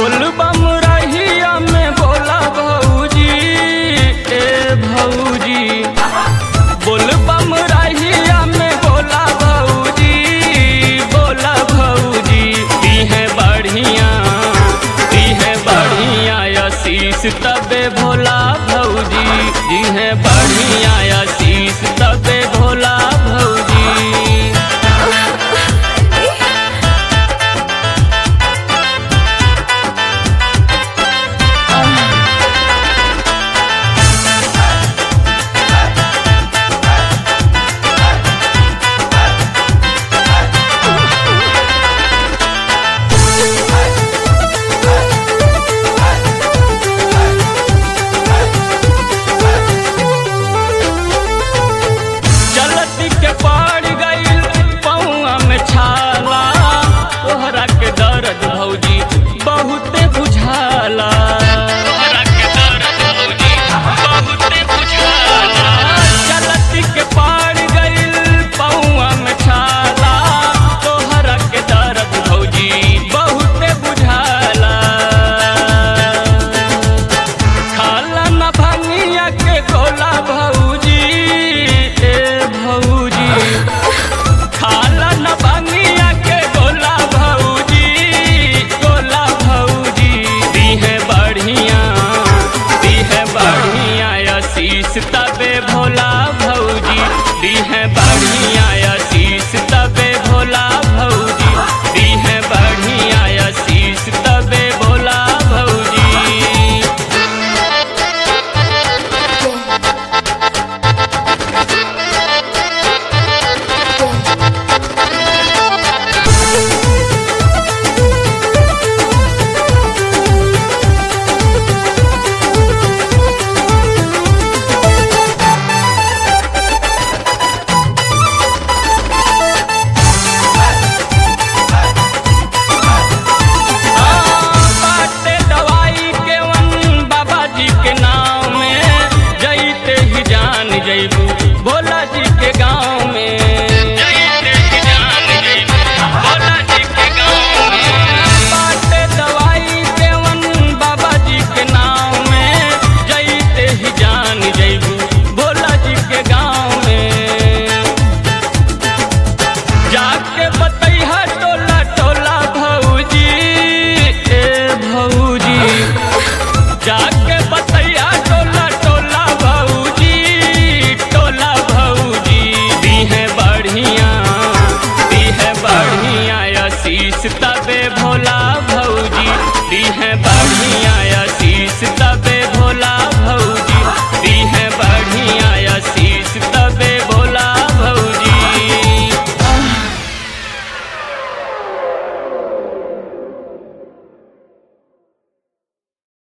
बोलबम रहिया में बोला भौजी ए भौजी बोलबम रहिया में बोला भौजी बोला भौजी दी है बढ़िया दी है बढ़िया आशीष तबे भोला भौजी दी है बढ़िया आशीष तबे भोला भौजी चलती के पड़ गईल पौआ में छाला तोहरा के दर्द भौजी बहुते